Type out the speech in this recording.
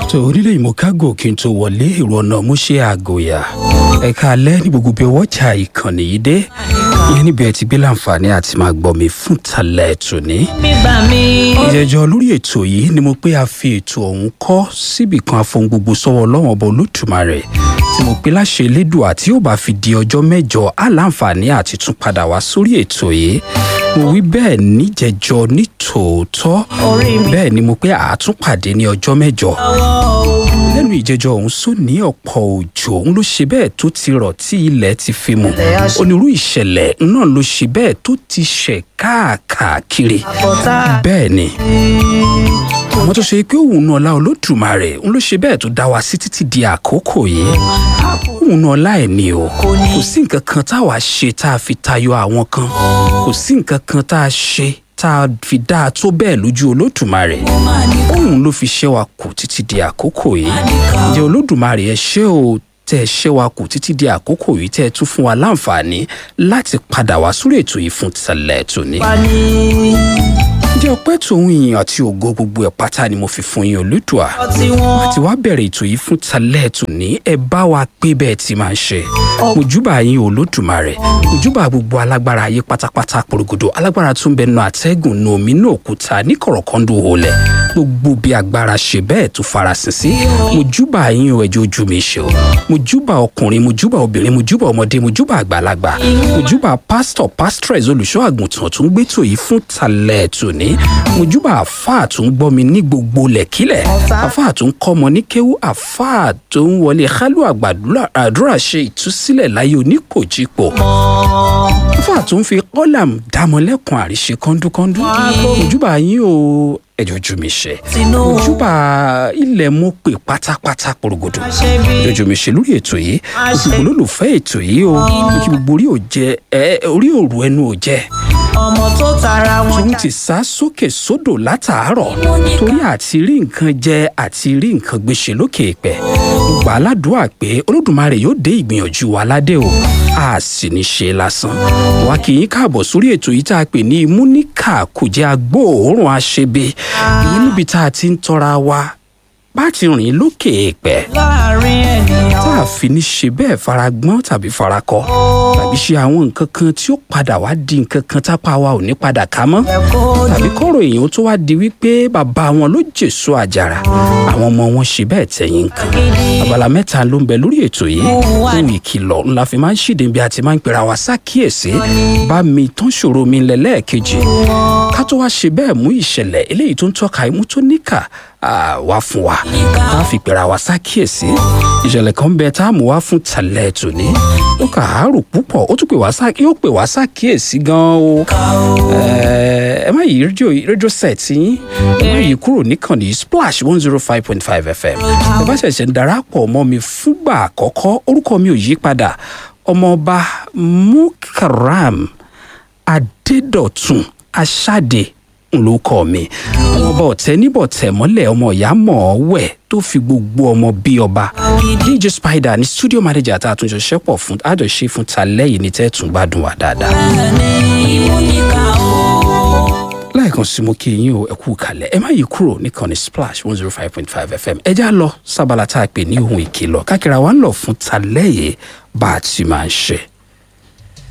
tó onílé ìmọ̀kágò kí n tó wọlé èrò ọ̀nà mú ṣe àgòyà ẹ̀ka alẹ́ ní gbogbo bí ọwọ́ ọjà ìkànnì yìí dé ìyẹn níbi ẹ ti gbé láǹfààní àti máa gbọ́ mi fún talẹ̀ tòní. gbígbà mi. ìjẹjọ lórí ètò yìí ni mo pé a fi ètò ọ̀hún kọ́ síbì kan afohun gbogbo sọ́wọ́ ọlọ́wọ́n ọba olódùmarè tí mo pé láṣẹ elédùà tí ó bá fi di ọjọ́ mẹ́jọ á láǹfààní àti tún padà wá sórí ètò yìí mo wí bẹ́ẹ̀ níjẹjọ ní tòótọ́ Orí mi. bẹ́ẹ̀ ni mo pé àátúnpàdé ní ọjọ́ mẹ́jọ lẹ́nu ìjẹjọ ọ̀hún sọ ní ọ̀pọ̀ òjò òun ló ṣe bẹ́ẹ̀ tó ti rọ̀ tí ilẹ̀ ti fi mu Ilẹ̀ á ṣe- onírú ìṣẹ̀lẹ̀ náà ló ṣe bẹ́ẹ̀ tó ti ṣẹ̀ káàkiri àbọ̀tá. bẹ́ẹ̀ ni àwọn tó ṣe pé òun náà ọlá olódùmarè òun ló ṣe bẹ́ẹ̀ tó dá wa sí títí di àkókò yìí òun náà ọlá ẹ̀ ni o Kò ní. kò sí nǹkan kan tá a wá ṣe tá a fi tayọ àwọn kan kò sí nǹkan kan tá a ṣe tá a fi dá a tó bẹ́ẹ̀ lójú olódùmarè òun ló fi ṣẹ́ wa kù títí di àkókò yìí ǹjẹ́ olódùmarè ẹ ṣé o tẹ́ ẹ ṣẹ́ wa kù títí di àkókò yìí tẹ́ ẹ tún fún wa láǹfààní láti padà wá sórí ètò yìí fún tẹ̀lẹ̀ tòní wá ní. ǹjẹ́ ọpẹ́ tòun ìyìn àti ògo gbogbo ẹ̀ pátá ni mo fi fún yín olódùà ọtí wọn. àti wá bẹ̀rẹ̀ ètò yìí fún talẹ́ tòní ẹ bá wa pé bẹ́ẹ̀ ti máa ń ṣe mojúbà yín olódùmarè mojúbà gbogbo alágbára ayé pátápátá porogodo alágbára tó ń bẹ nu àtẹ́gùn nu omi nu òkúta ní kọ̀rọ̀kọ́ndù olẹ̀ gbogbo bí agbára ṣe bẹ́ẹ̀ tó farasin sí mojúbà yín o ẹjọ́ ojú mi ṣe o mojúbà ọkùnrin mojúbà obìnrin mojúbà ọmọdé mojúbà àgbàlagbà mojúbà pásítọ̀ pásítọ̀rẹ̀s olùṣọ́ àgùntàn tó ń gbétò yìí fún talẹ̀ tòní mojúbà àfáà tó ń gbọ́ mi ní gbogbo lẹ̀kílẹ̀ àfáà tó ń kọ́mọ ní kéwú àfáà tó ń wọlé kálù àgbàdúrà àdúrà ṣe ìtúsílẹ̀ láyé oníkòjípò àfáà tó ń fi kọ́làm dámọ́lẹ́kùn àríṣe kọ́ńdúkọ́ńdú mojúbà yín o ẹjọ́ ojú mi ṣe tinú. mojúbà ilẹ̀ mo pè pátápátá porogodo ṣe bí. jọjọ mi ṣe lórí ètò yìí òṣùpò olólùfẹ́ ètò yìí o kí gbogbo orí ò jẹ ẹ orí òru ẹnu ò jẹ ọmọ tó tara wọn tòun ti sá sókè sódò látàárọ̀ torí àti rí nǹkan jẹ àti rí nǹkan gbèsè lókè ìpẹ́ gbà á ládùúgbà pé olódùmarè yóò dé ìgbìyànjú wa ládé o a sì ní ṣe lásán wa kì í káàbọ̀ sórí ètò yìí tá a pè ní múníkà kò jẹ́ agbóòórùn aṣebe èyí níbi tá a ti ń tọ́ra wa bá ti rìn lókè ìpẹ́ láàrin ènìyàn. tá a fi ní ṣe bẹ́ẹ̀ faragbọ́n tàbí farakọ tàbí ṣe àwọn nǹkan kan tí ó padà wá di nǹkan kan tápá wa ò ní padà ká mọ́ ẹ̀kọ́ tàbí kọ́rọ̀ èèyàn tó wá di wípé bàbá wọn ló jèso àjàrà àwọn ọmọ wọn ṣe bẹ́ẹ̀ tẹ̀yìn nǹkan abala mẹ́ta ló ń bẹ lórí ètò yìí ohun ìkìlọ̀ ńlá fi máa ń ṣìdè bí a ti máa ń pera wa sákìyèsí bá mi tán ṣòro mi lẹ lẹ́ẹ̀kejì ká tó wá ṣe bẹ́ẹ̀ mú ìṣẹ̀lẹ̀ eléyìí tó ń tọ́ka imú tó níkà ah, wá fún wa tá a fi pera wa sákìyèsí ìṣẹ̀lẹ̀ kan bẹ tá a mú wá fún tàlẹ́ tòní ó kà á rò púpọ̀ ó tún pè wá sá yóò pè wá sákìyèsí gan-an o ẹ ẹ má yí rédíò rédíò set yín ẹ má yí kúrò níkànnì splash one zero five point five fm ẹ bá ṣẹ̀ṣẹ̀ ń darapọ̀ mọ́ mi fúngbà àkọ́kọ́ orúkọ mi ò yí padà ọmọọba mukaram adédọ̀tun aṣáde lórúkọ mi ọmọọba ọ̀tẹ́ níbọ̀tẹ́ mọ́lẹ̀ ọmọ ìyá mọ̀ ọ́ wẹ̀ tó fi gbogbo ọmọ bí ọba dj spider ní studio manager tá a tún jọ ṣẹ́pọ̀ fún àjọṣe fún talẹ́ yìí ní tẹ́tùn gbádùn wa dáadáa lẹ́ẹ̀kan sí mo kí yín o ẹ kú kalẹ̀ ẹ má yí kúrò níkànnì splash one zero five point five fm ẹ já lọ sábàlá tá a pè ní ohun ìkìlọ̀ kákìrà wa ń lọ fún talẹ́yẹ bá a ti máa ń ṣe.